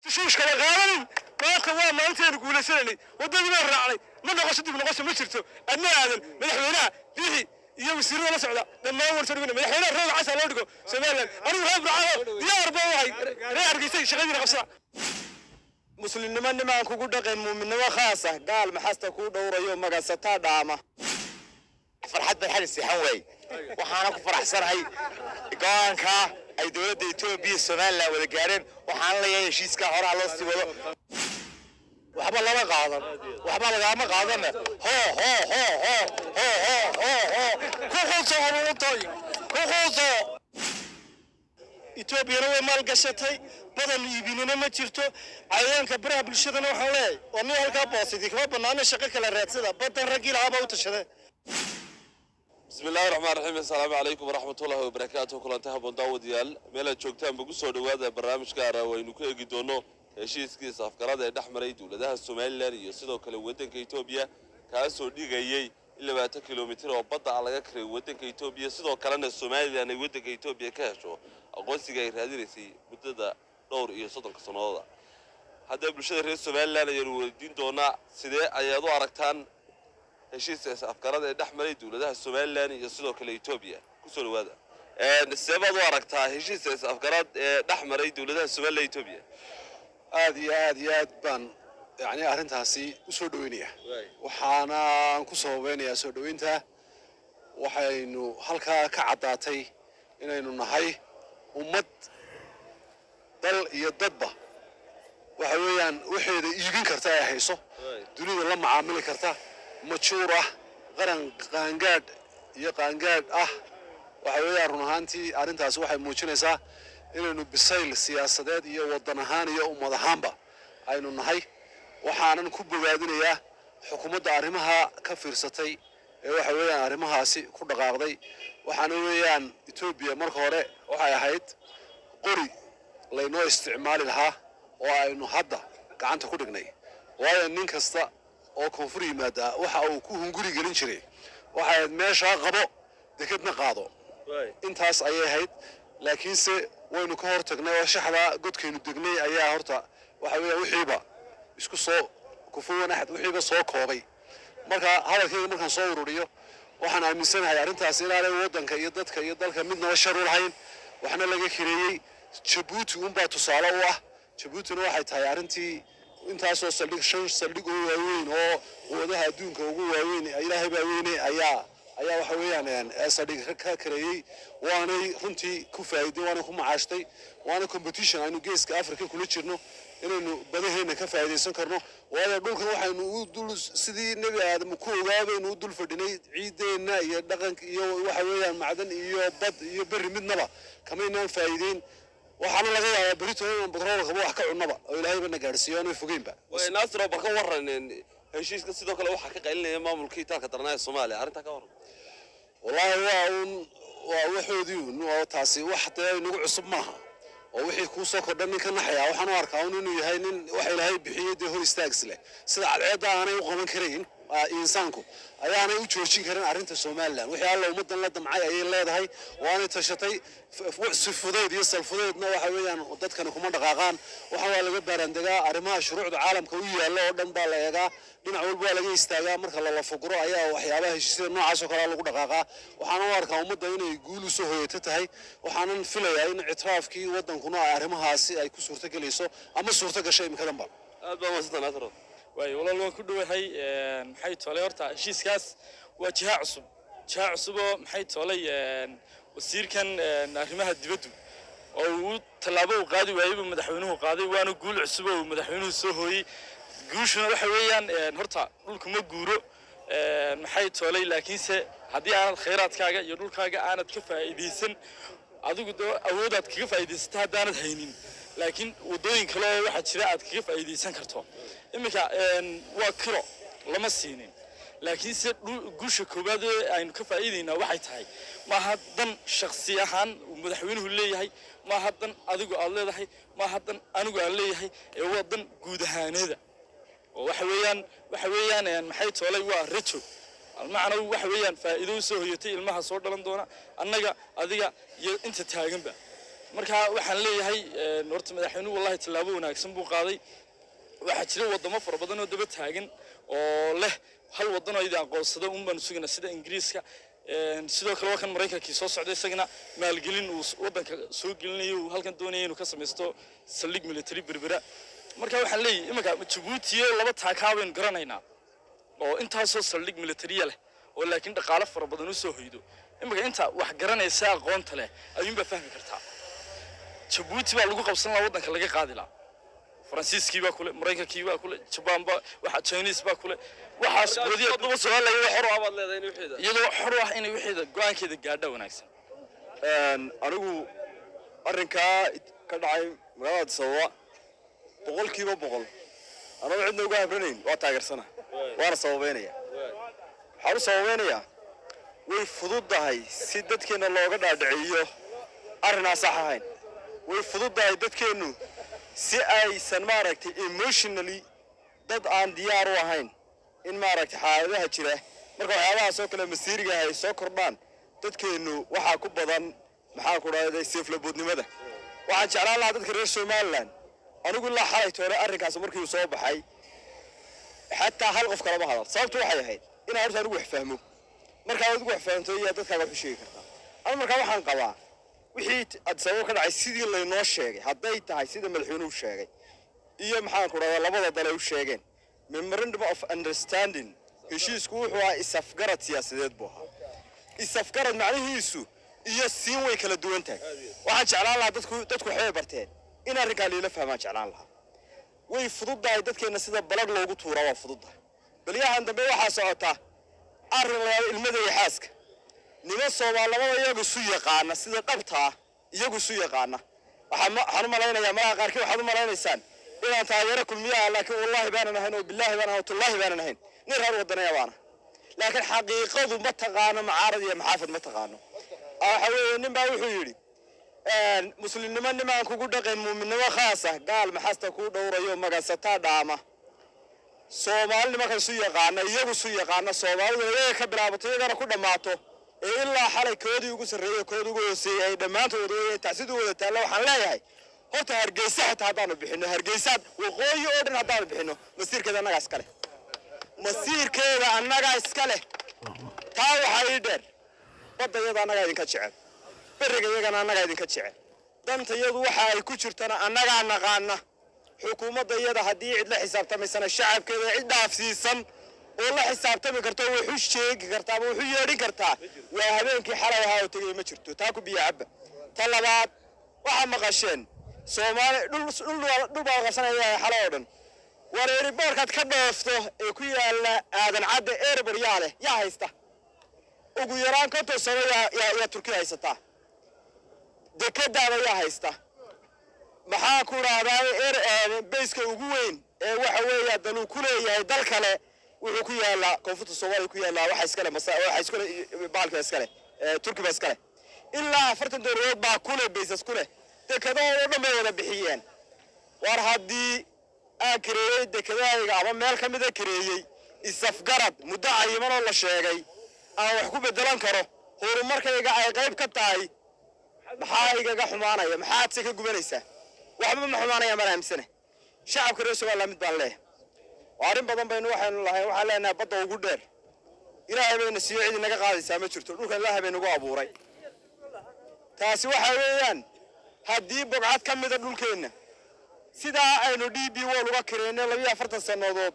shuushkala qaadanin maanta waa maalinteenu guulaysananay waddadii baan raacnay ma noqosho dib noqosho ma jirto adna aadan madaxweynaha bixi iyo wasiirada la socda dhammaan warsa dhigna madaxweynaha rooga casa loo dhigo somaliland anigu reer burcado diyaar baa wahay reer hargeysay shaqadiina qabsada muslimnimo nimaan kugu dhaqayn muuminnimo khaas ah gaal maxasta kuu dhowrayo magasataa dhaama farxad baan xali siixan waay waxaana ku faraxsanahay go-aanka ay dowladda etoobiya iyo somalilan wada gaareen waxaana leeyahay heshiiska horaa loo sii wado waxba lama qaadan waxba lagaama qaadana ho ho ho ho ho ho ho ho ku quuso aruurtay ku quuso etoobiyana way maalgashatay badan iibinina ma jirto cayayaanka baraha bulshadana waxaan leeyahay waa nin halkaa boosidi kama banaana shaqo kala raadsada badan raggii lahaabaa u tashadee bismi illaahi raxmaan raxiim assalaamu calaykum waraxmatullaahi wabarakaatu kulanti haboon daawadayaal meelaad joogtaanba ku soo dhowaada barnaamij gaara waynu ku eegi doono heshiiskiisa afgarada ee dhex maray dowladaha somalilan iyo sidoo kale waddanka etoobiya kaasoo dhigayey in labaatan kilomitir oo badda ah laga karay waddanka etoobiya sidoo kalena somalilan ay waddanka etoobiya ka hesho aqoonsiga ay raadinaysay muddada dhowr iyo soddonka sannadooda haddaba bulshada reer somalilan ayaanu weydiin doonaa sidee ayaad u aragtaan heshiiska afgarada ee dhex maray dowladaha somalilan iyo sidoo kale etoobiya kusoo dhawaada sidee baad u aragtaa heshiiska afgarad ee dhex maray dowladaha somalilan iyo etoobiya aad iyo aad iyo aad baan yani arrintaasi u soo dhoweynaya waxaanaan ku sababeynayaa soo dhoweynta waxaynu halkaa ka caddaatay inaynu nahay ummad dal iyo dadba waxa weeyaan waxeeda iibin karta ay hayso dunida la macaamili karta majuur ah qaran qaangaadh iyo qaangaadh ah waxa weeyaan run ahaantii arrintaasi waxay muujinaysaa inaynu bisayl siyaasadeed iyo waddan ahaan iyo ummad ahaanba aynu nahay waxaanan ku bogaadinayaa xukuumadda arrimaha ka fiirsatay ee waxa weeyaan arrimahaasi ku dhaqaaqday waxaana weeyaan etoobiya marka hore waxay ahayd qori laynoo isticmaali lahaa oo aynu hadda gacanta ku dhignay waayo nin kasta oo koonfur yimaada waxa uu ku hunguri gelin jiray waxay ahayd meeshaa qabo dekedna qaado intaas ayay ahayd laakiinse waynu ka hor tagnay oo shaxdaa godkaynu degnay ayaa horta waxa weeya wixiiba isku soo kufuwan axad wixiiba soo koobay marka hadalkayga markaan soo ururiyo waxaan aaminsanahay arrintaas inaanay waddanka iyo dadka iyo dalka midnaba shar u lahayn waxna laga kireeyey jabuuti unbaa tusaale u ah jabuutina waxay tahay arrintii intaasoo saldhig shan saldhig oo waaweyn oo quwadaha adduunka ugu waaweyn ilaahay baa weyne ayaa ayaa waxa weeyaan saldhig ka kareeyey waanay runtii ku faa'iiday waanay ku macaashtay waana competition aynu geeska africa kula jirno inaynu badaheenna ka faa'iidaysan karno waayo dhulkan waxaynu u dul sidii nebi aadam ku ogaabaynu u dul fadhinay ciideenna iyo dhaqanka iyo waxa weeyaan macdan iyo bad iyo berri midnaba kamaynaan faa'iideyn waxaana laga yaabaa berito inaan batroolkaba wax ka cunnaba oo ilaahayba na gaadhsiiyo aanay fogeynba naasir oo bal ka waran heshiiska sidoo kale waxaa ka qaylinaya maamulkii itaalka darnaa ee soomaaliya arrintaa ka waran wallaahi waa uun waa waxoodii uun oo taasi wax dee inagu cusub maaha oo wixii kuu soo kordha nin ka naxaya waxaan u arkaa un inuu yahay nin waxa ilaahay bixiyey dee hor istaags leh sida cadceedda aanay u qaban karayn insaanku ayaanay u joojin karin arrinta somalilan wixii alla ummaddan la damcay ayay leedahay waanay tashatay si fudeyd iyo salfudeydna waxa weeyaan dadkani kuma dhaqaaqaan waxaan waa laga baaraandegaa arrimaha shuruucda caalamka u yaalla oo dhan baa la eegaa dhinac walba waa laga istaagaa marka lala fuguro ayaa waxyaabaha heshiisyada noocaas oo kalea lagu dhaqaaqaa waxaana u arkaa ummadda inay guul u soo hoyeeto tahay waxaanan filayaa in ictiraafkii waddankuna arrimahaasi ay ku suurto gelayso ama suurto gashay imikadanba aad baa maasanta naasir waayo walaal waan ku dhowahay maxay toolay horta heshiiskaas waa jiha cusub jiha cusub oo maxay toolay wasiirkan arrimaha dibaddu oo uu tallaabo uu qaadi waayeybu madaxweynuhu qaaday waana guul cusub oo madaxweynuhu soo hooyey guushuna waxa weeyaan horta dhulku ma guuro maxay toolay laakiinse haddii aanad khayraadkaaga iyo dhulkaaga aanad ka faa'iidaysan adigu dee awoodaad kaga faa'iidaysata haddaanad haynin laakiin waddooyin kale oo waxaa jira aad kaga faa'iidaysan karto iminka waa kiro lama siinin laakiinse guusha koowaad ee aynu ka faa'iidaynaa waxay tahay maaha dan shaksi ahaan uu madaxweynuhu leeyahay maaha dan adigu aad leedahay maaha dan anigu aan leeyahay ee waa dan guud ahaaneeda oo waxa weeyaan waxa weeyaan maxay toolay waa rajo almacna waxa weeyaan faa'iido u soo hoyatay ilmaha soo dhalan doona annaga adiga iyo inta taaganba marka waxaan leeyahay een, horta madaxweynuhu wallahi tallaabo wanaagsan buu qaaday waxaa jira wadamo fara badan oo daba taagan oo leh hal wadan oo idin aqoonsada un baanu sugaynaa sida ingiriiska een, sidoo kale waa kan maraykankii soo socday isagana maalgelin uu s- wadanka soo gelinayo uu halkan doonaya inuu ka samaysto saldhig military berbera marka waxaan leeyahay iminka jabuuti iyo laba taakaa baynu garanaynaa oo intaasoo saldhig militariya leh oo laakiin dhaqaale fara badan u soo hoydo iminka inta wax garanaysa aqoonta leh ayuunbaa fahmi kartaa jabuuti baa lagu qabsan lahaa waddanka laga qaadi lahaa faransiiskii baa kule maraykankii baa kule jabaan baa waxa chinese baa kule waxaas wadiya haddaba soomaaliya iyadoo xor u ah baad leedahay in wixeeda iyadoo xor u ah inay wixeeda go-aankeeda gaadha wanaagsan anigu arrinkaa ka dhacay magaalada addis ababa boqolkiiba boqol anaba cidna uga habranayn waa taageersana waana sababeynaya waxaan u sababeynayaa way fududdahay si dadkeenna looga dhaadhiciyo arrinaa sax ahayn way fududdahay dadkeennu si aysan maaragtay emotionally dad aan diyaar u ahayn in maaragtay xaaladaha jira marka waxyaabahaas oo kale masiiriga ay soo kordhaan dadkeennu waxaa ku badan maxaan ku dhahday seeflaboodnimada waxaan jeclaan lahaa dadka reer somalilan anigu ilaa xalay toole arrinkaas markii uu soo baxay xataa hal qof kalama hadal sababtu waxay ahayd inaan horta anigu wax fahmo markaa adigu wax fahamto iyaa dadkaaga wax u sheegi kartaa ama markaa waxaan qabaa wixii t- addis ababa ka dhacay sidii laynoo sheegay hadday tahay sida madaxweynuhu sheegay iyo maxaan ku dhahdaa labada dale u sheegeen memorandum of understanding heshiisku wuxuu ahaa isafgarad siyaasadeed buu ahaa isafgarad macnihiisu iyo siin way kala duwan tahay waxaan jeclaan lahaa dadku dadku waxbay barteen in arrinkaa liila fahmaan jeclaan lahaa way fududdahay dadkeenna sida balag loogu tuuraa waa fududdahay balyahan dambe waxaa socota arrin la yidhahdo ilmada iyo xaaska niman soomaalamada iyagu isu yaqaana sida dhabtaa iyagu isu yaqaana waxaan ma- waxaan u malaynayaa malaha qaarkii waxaad u malaynaysaan inaan taageero kulmiyaha laakiin wallaahi baanan ahayn oo bilaahi baanan ahayn oo tullaahi baanan ahayn nin reer wadanaya baana laakiin xaqiiqadu ma taqaano macaarad iyo maxaafid ma taqaano Ah, waxa weeye nin baa wuxuu yidhi een, muslimnimo nimaan kugu dhaqayn muuminnimo khaasa gaal maxasta kuu dhowrayo magasataa dhaama soomaali nimanka isu yaqaana iyagu isu yaqaana soomaaliduna iyaga ka bilaabato iyagana ku dhammaato ee ilaa xalay koodii ugu sarreeyey koodii ugu hooseeyey ay dhammaantood wada tacsid u wada taalla waxaan leeyahay horta hargeysa xitaa haddaanu bixino hargeysaad waqooyi oo dhan haddaanu bixino masiirkeeda annagaa iska leh masiirkeeda annagaa iska leh taa waxaa ii dheer badda iyada annagaa idinka jecel beriga iyagana annagaa idinka jecel danta iyadu waxa ay ku jirtana annagaa naqaana xukuumadda iyada haddii cid la xisaabtamaysana shacabkeeda cid dhaafsiisan oo la xisaabtami karto oo wax u sheegi kartaa ama wax u yeedhin kartaa waa habeenkii xalay ahaa oo tegay ma jirto taa ku biyo cabba ta labaad waxaa maqasheen soomaali dhul dhul waa- dhul baa qabsanaya xalo oo dhan wareeri boorkaad ka dhoofto ee ku yaala aadan cadda erebor yaa leh yaa haysta ugu yaraan konton sano yaa yaa yaa turkiya haysataa dekadaada yaa haysta maxaa ku dhahdaa er bayska ugu weyn ee waxa weeya daluu ku leeyahay dal kale wuxuu ku yaalaa koonfurta soomaaliya ku yaalaa waxa iskale masa waxa iskale baalka iskale ee turkiba iskale ilaa afartan dowladood baa kule baysas kule dekadahooda oo dhan bay wada bixiyeen war haddii aan kareeyey dekadahayga ama meel ka mida kareeyey isafgarad muddo cayiman oo la sheegay aan wax ku bedelan karo horumarkayga ay qayb ka tahay maxaa igaga xumaanaya maxaad se ka gubanaysaa waxba ma xumaanaya maan aaminsane shacabka reer somaliland mid baan leeyahay waa arrin badan baynu waxaynu lahayn waxaan leenahay badda ugu dheer ilaahay bayna siiyo cid inaga qaadaysaa ma jirto dhulkan ilaahay bay nagu abuuray taasi waxa weeyaan haddii bogcad ka mida dhulkeenna sidaa aynu d b wall uga kareynay labiyo afartan sannadood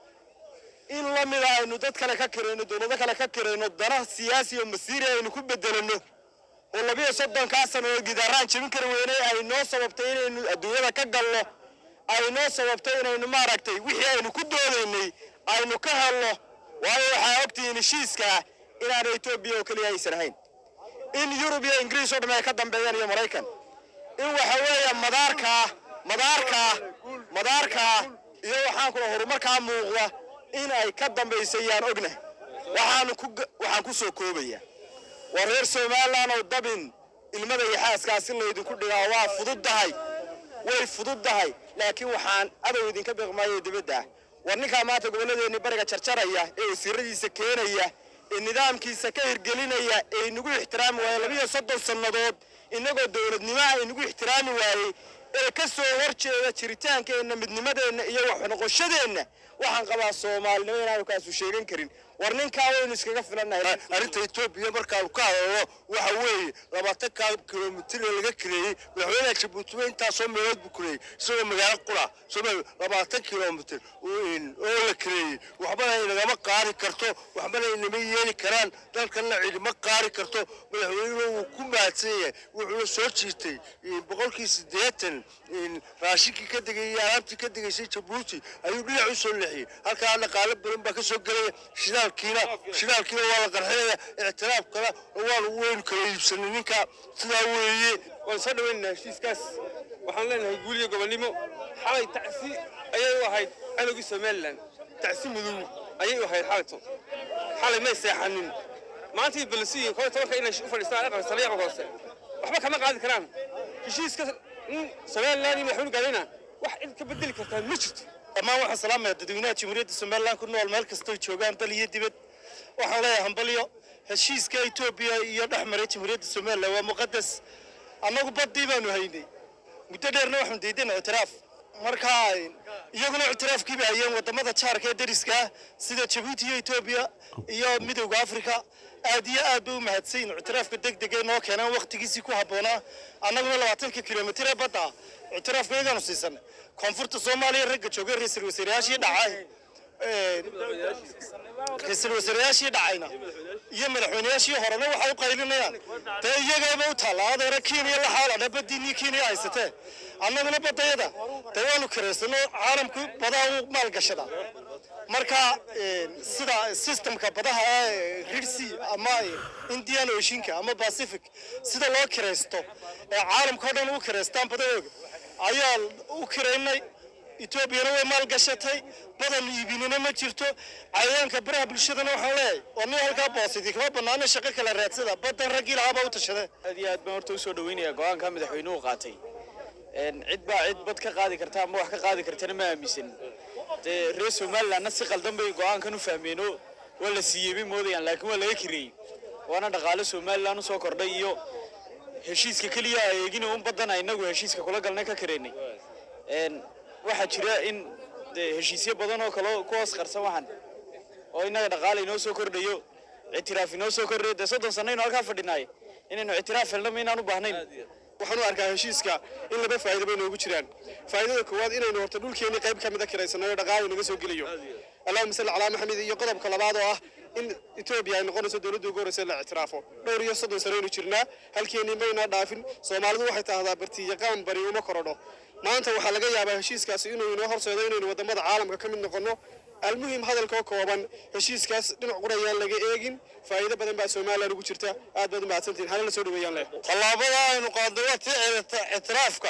in la mida aynu dad kale ka karayno dowlado kale ka karayno dana siyaasi iyo masiiri aynu ku bedelano oo labiyo soddonkaa sannadood gidaaraan jebin kari weynay ay noo sababtay inaynu adduunyada ka galno ay noo sababtay inaynu maaragtay wixii aynu ku doodaynay aynu ka helno waayo waxaa ogtihiin heshiiskaa inaana etoobiya oo keliya aysan ahayn in yurub iyo ingiriis oo dhan ay ka dambeeyaan iyo maraykan in waxa weeye madaarkaa madaarkaa madaarkaa iyo waxaan kula horumarkaa muuqda in ay ka dambaysayaan ogna waxaanu ku waxaan ku soo koobaya waa reer somaliland oo dabin ilmada iyo xaaskaa si laydinku dhigaa waa fududdahay way fududdahay laakiin waxaan adow idinka beeqmaayo dibadda ah war ninkaa maanta gobolladeenni bariga jarjaraya ee wasiiradiisa keenaya ee nidaamkiisa ka hirgelinaya ee inagu ixtiraami waaya labiyo soddon sannadood innagoo dowladnimo aynagu ixtiraami waayey ee ka soo horjeeda jiritaankeenna midnimadeenna iyo waxnoqoshadeenna waxaan qabaa soomaalinimo inaanu kaasu sheegan karin war ninkaa waynu iskaga filannahay arrinta etoobiya markaanu ka hadalno waxa weeye labaatan ka kilomitir ee laga kireeyey madaxweynaha jabuuti wey intaasoo meelood buu kireeyey isagoo magaalo qura somaali labaatan kilomitir oo la kireeyey waxbana inagama qaari karto waxbana inama yeeli karaan dalkanna cidima qaari karto madaxweynuhu wuu ku mahadsan yahay wuxuuna soo jiitay boqolkii siddeetan raashinkii ka degay iyo alaabtii ka degaysay jabuuti ayuu dhinac u soo leexiyey halkaa dhaqaalo badan baa ka soo gelaya shidaalkiina shidaalkiina waa la qarxinaya ictiraafkana waanu weynu kala iibsanay ninka sidaa weeye waan soo dhawaynaynaa heshiiskaas waxaan leenahay guul iyo gobonnimo xalay tacsi ayay u ahayd cadowgii somalilan tacsi mudow ayay u ahayd xalayto xalay may seexanin maantii balasiyin koo tobanka inay u fadhiistaan aqal sare aqal hoose waxba kama qaadi karaan heshiiska in somalilan iyo madaxweyne gaadhayna wax cid ka bedeli kartaa ma jirto dhammaan waxaan salaamaya dadweynaha jamhuuriyadda somalilan ku nool meel kastoo joogaan dal iyo dibad waxaan leeyahay hambalyo heshiiska etoobiya iyo dhex maray jamhuuriyadda somalilan waa muqadas annagu baddii baanu haynay muddo dheerna waxaanu diidayna ictiraaf marka iyaguna ictiraafkii bay hayeen wadamada jaarka ee dariska ah sida jabuuti iyo etoobiya iyo midowda afrika aad iyo aad bay u mahadsayin ictiraafka deg deg ee noo keenaan waqtigiisii ku habboonaa annaguna labaatanka kilomitir ee badda ah ictiraafka iyagaanu siisanay koonfurta soomaaliya ragga joogay ra-iisul wasaarayaashii dhacay ra-iisul wasaarayaashii dhacayna iyo madaxweynayaashii horena waxay u qaylinayaan dee iyagaba u taalla adeera kenya la xaalana badiinii kenya haysatee annaguna badayada dee waanu karaysano caalamku badaha u maalgashada marka sida systemka badaha ee rirsi ama indian oceanka ama pacific sida loo kiraysto ee caalamka o dhan u kiraystaan badahooga ayaa u kiraynay etoobiyana way maalgashatay badan iibinina ma jirto cayayaanka baraha bulshadana waxaan leeyahay waa nin halkaa boosidii kama banaana shaqo kala raadsada badan raggii lahaabaa u tashadee aad iyo aad baan horta usoo dhaweynayaa go-aanka madaxweynuhu qaatay cid baa cid bad ka qaadi karta ama wax ka qaadi kartana ma aaminsan dee reer somalilandna si qaldan bay go-aankan u fahmeeno waa la siiyey bay moodayaan laakiin waa laga kireeyey waana dhaqaale somaliland usoo kordhay iyo heshiiska keliya eegina un badan inagu heshiiska kula galnay ka kareynay waxaa jira in dee heshiisyo badan oo kale ku hoos qarsan waxan oo innaga dhaqaale inoo soo kordhayo ictiraaf inoo soo kordhayo dee soddon sannaynu halkaa fadhinaay inaynu ictiraaf helna ma inaan u baahnayn waxaan u arkaa heshiiska in laba faa'iido bay noogu jiraan faa'iidada koowaad inaynu horta dhulkeenni qayb ka mida kiraysanayo dhaqaale naga soo gelayo allahuma salli calaa maxamed iyo qodobka labaad oo ah in etoobiya ay noqonayso dowladda ugu horreysa la ictiraafo dhowr iyo soddon sanaynu jirnaa halkeenii maynaa dhaafin soomaalidu waxay tahdaa bartiyaqaan bari uma korodho maanta waxaa laga yaabaa heshiiskaasi inuu inoo horseedo inaynu wadamada caalamka ka mid noqonno almuhim hadalkoo kooban heshiiskaas dhinac qurayaan laga eegin faa'iido badan baa somalilan ugu jirta aad baad u mahadsantihin hana la soo dhaweeyaan leh tallaabada aynu qaadnay waa tii ictiraafka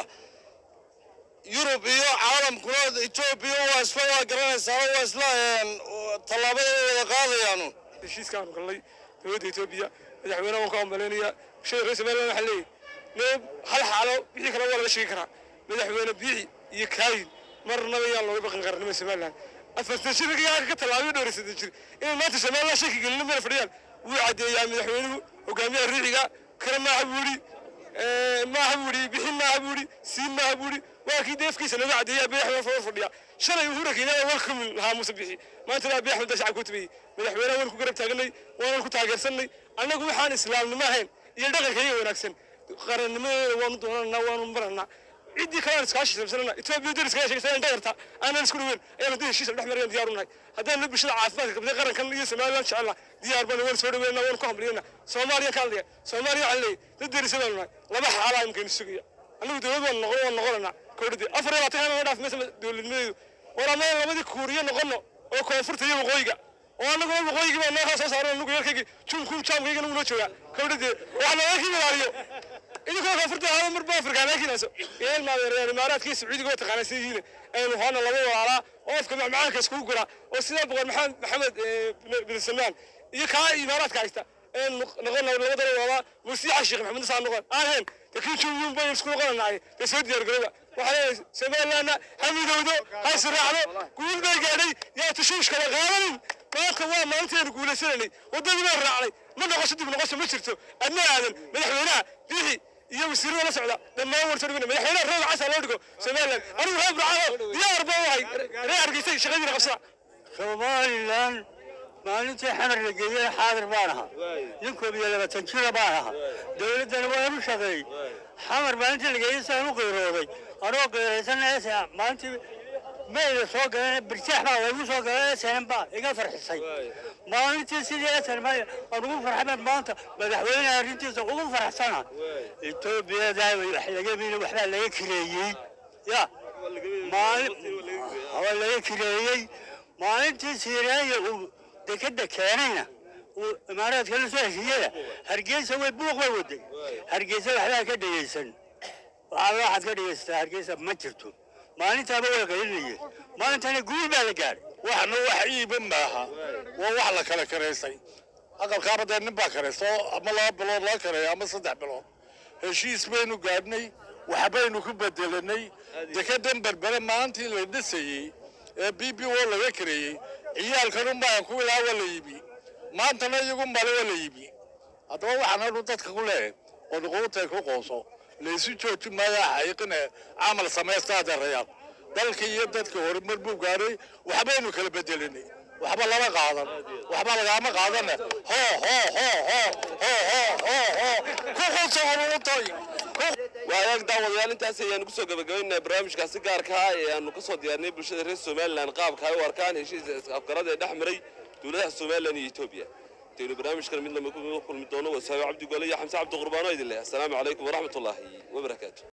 yurub iyo caalamkuna etoobiya waa isla waa garanaysaa waa isla tallaabada way wada qaadayaanu heshiiskaanu galnay dowladda etoobiya madaxweynaha waan ka ambaleynaya bulshada reer somaliland waxaa leeyahy noob hal xaalo wixii kale waa laga sheegi karaa madaxweyne biixi iyo kaayin marnaba yaan looga baqan qarannimada somaliland afartan shirkigaa ka tallaabay dhowraysadan jir inay maanta somaliland shaki gelina meel fadhiyaan wuu caddeeyaa madaxweynuhu hogaamiyaha riixiga kale maaha buu yidhi maaha buu yidhi bixin maaha buu yidhi siin maaha buu yidhi waa kii deefkiisa nooga caddeeyaa beexda fawar fadhiya shalay uhura kenyaada welcome lahaa muuse bixi maanta laa beex mada shacabka u tabayey madaxweynaha waan ku garab taaganay waanan ku taageersanay annagu waxaan islaamnimo ahayn iyo dhaqankayaga wanaagsan qarannimadeeda waanu doonanaa waanu maranaa ciddii kale aan iskaashi sabsanana etoobiya dariska ayaa sheegaysa inaan dhagarta aanan isku dhaweyn ayaan dii heshiis dhex marayaan diyaar u nahay haddaan bulshada caafimaadka qabtay qarankan iyo somaliland jecelna diyaar baan waan soo dhaweynaa waan ku hambaliyana soomaaliya ka hadlaya soomaaliya waxaa leeyahay dad darisa baanu nahay laba xaalaa imkaynu sugaya annagu dowlad waan noqon waan noqonanaa kowdhadii afar iyo labaatan kana dhaaf maysa dowladnimadeedu war annaga labadii kuuriyo noqono oo koonfurta iyo waqooyiga oo annaguna waqooyigii baa noo soo saaran annagu yarkaygii jumkum jaamkayga nagu noo joogaa kowdhadii waxaa nooga kii ilaaliyo idinkoo koonfurta hada marba afrikaan laakiinaaso yeel maadeereer imaaraadka iyo sacuudiga waa taqaanaa sida yihiin aynu hoona laba walaalaa oo afka macmacaanka iskugu guraa oo sidaa boqor maxamed maxamed bin salmaan iyo kaa imaaraadka haysta ee noqon labadana walaalaa musiixa sheekh maxamed saa noqon aan hayn laakiin jumyun baynu isku noqonanaay dee soo diyaar garooba waxaa leeyahay somalilandna ha midowdo ha israacdo guul bay gaadhay yaa tashuushka la qaadanin maanta waa maalinteenu guulaysananay waddadii baan raacnay ma noqosho dib noqosho ma jirto adna aadan madaxweynaha bixi iyo wasiirada la socda dhammaan waan soo dhaweyna madaxweynaha rooga casa loo dhigo somalilan anigu reer burcado diyaar baan u ahay reer hargeysay shaqadiina qabsada somalilan maalintii xamar la geeyey xaadir baan ahaa nin koob iyo labaatan jira baan ahaa dowladdana waan u shaqeeyey xamar maalintii la geeyey saan u qiirooday anoo qiiraysanaya maalintii mayda soo galeen birjaax baa laygu soo galeen snm baa iga farxisay maalintii sidii snm aan ugu farxamed maanta madaxweynaha arrintiisa ugu faraxsana etoobiyada wax laga mini waxbaa laga kireeyey ya maalin waa laga kireeyey maalintii siiraaya uu dekeda keenayna uu imaaraadka la soo heshiiyada hargeysa way buuq bay waday hargeysa waxbaa ka dhegeysan waxaa waxaad ka dhegeysataa hargeysa ma jirto maalintaaba way qaylinayeen maalintana guul baa la gaadhay waxna wax iiba maaha waa wax la kala karaysay aqalkaaba dee nin baa karaysta oo ama laba bilood laga kareeya ama saddex bilood heshiis baynu gaadhnay waxbaynu ku bedelanay dekedan berbere maalintii la dhisayey ee b b o laga kareeyey ciyaalkan unbaan ku ilaa waa la yimi maantana iyagu male waa la yimi haddaba waxaan anu dadka ku leeyahay oo nuquutay ku qoonso laysu jooji maayo xaqiiqine camal samaysta adeerayaal dalka iyo dadka horumar buu gaadhay waxbaynu kala bedelinay waxba lama qaadan waxba lagaama qaadane ho ho ho ho ho ho ho ho ku qunso nuquutay waayaag daawadayaal intaas ayaanu kusoo gabagabaynaa barnaamijkaasi gaarka ah ee aanu kasoo diyaarnay bulshada reer somalilan qaabka ay u arkaan heshiiska afgarada ee dhex maray dowladaha somalilan iyo etoobiya intaynu barnaamijkan mid lama kulmi doono wasaabe cabdi gole iyo xamse cabdi qurbaano idin leh assalaamu calaykum waraxmatullaahi wabarakaatu